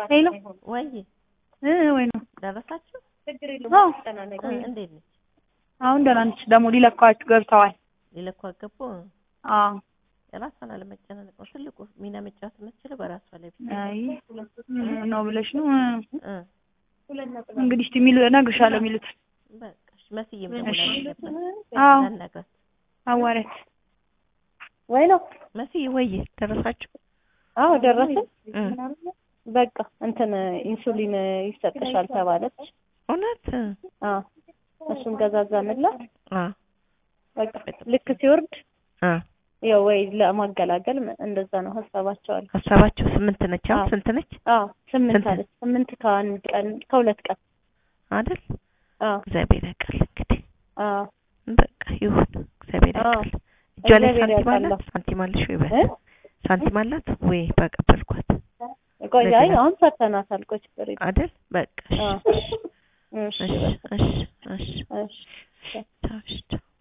ሄሎ ወይ እ ወይ ነው ደረሳችሁ? አዎ እ እንዴት ነች? አሁን ደህና ነች። ደግሞ ሊለኳችሁ ገብተዋል። ሊለኩ አገቡ። አዎ ራሷን አለመጨናነቅ ነው ትልቁ ሚና መጫወት የምትችለው በራሷ ላይ ብቻ አይ ነው ብለሽ ነው እ እንግዲህ እስቲ የሚሉ እነግርሻለሁ የሚሉት በቃ እሺ። መስዬም ደግሞ እሺ። ነበር አዎ ላናግራት። አዋረት ወይ ነው መስዬ ወይ ደረሳችሁ? አዎ ደረስን። እ በቃ እንትን ኢንሱሊን ይሰጥሻል ተባለች። እውነት አዎ እሱን ገዛዛንላት። አ በቃ ልክ ሲወርድ አ ያው ወይ ለማገላገል እንደዛ ነው ሀሳባቸው አለ። ሀሳባችሁ ስምንት ነች። አሁን አዎ። ስንት ነች አዎ ስምንት ስንት? አለች። ስምንት ከአንድ ቀን ከሁለት ቀን አይደል? አዎ እግዚአብሔር ያውቃል እንግዲህ አዎ በቃ ይሁን። እግዚአብሔር አዎ። ያውቃል። እጇ ላይ እግዚአብሔር ሳንቲም ያውቃል። አላት? ሳንቲም አለሽ ወይ? እ? በል ሳንቲም አላት ወይ? በቀበልኳት ቆይ አይ ለገና- አሁን ፈተናታል። ቆይ ችግር የለም። አይደል? በቃ አዎ እሺ እሺ እሺ እሺ እሺ እሺ ቻው እሺ ቻው